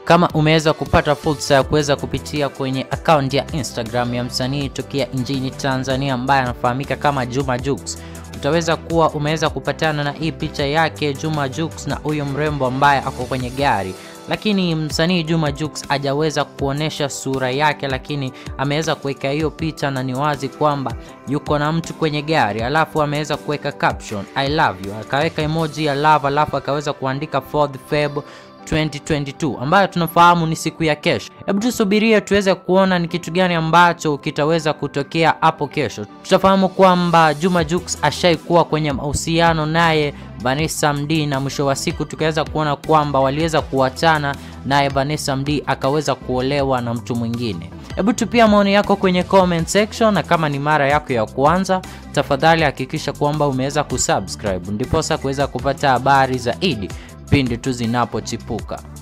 kama umeweza kupata fursa ya kuweza kupitia kwenye akaunti ya Instagram ya msanii tokea nchini Tanzania ambaye anafahamika kama Juma Jux, utaweza kuwa umeweza kupatana na hii picha yake Juma Jux na huyo mrembo ambaye ako kwenye gari lakini msanii Juma Jux hajaweza kuonesha sura yake, lakini ameweza kuweka hiyo picha na ni wazi kwamba yuko na mtu kwenye gari, alafu ameweza kuweka caption I love you, akaweka emoji ya love, alafu akaweza kuandika 4th Feb 2022 ambayo tunafahamu ni siku ya kesho. Hebu tusubirie tuweze kuona ni kitu gani ambacho kitaweza kutokea hapo kesho. Tutafahamu kwamba Juma Jux ashaikuwa kwenye mahusiano naye Vanessa Mdee na mwisho wa siku tukaweza kuona kwamba waliweza kuachana naye Vanessa Mdee akaweza kuolewa na mtu mwingine. Hebu tupia maoni yako kwenye comment section, na kama ni mara yako ya kwanza, tafadhali hakikisha kwamba umeweza kusubscribe ndiposa kuweza kupata habari zaidi pindi tu zinapochipuka.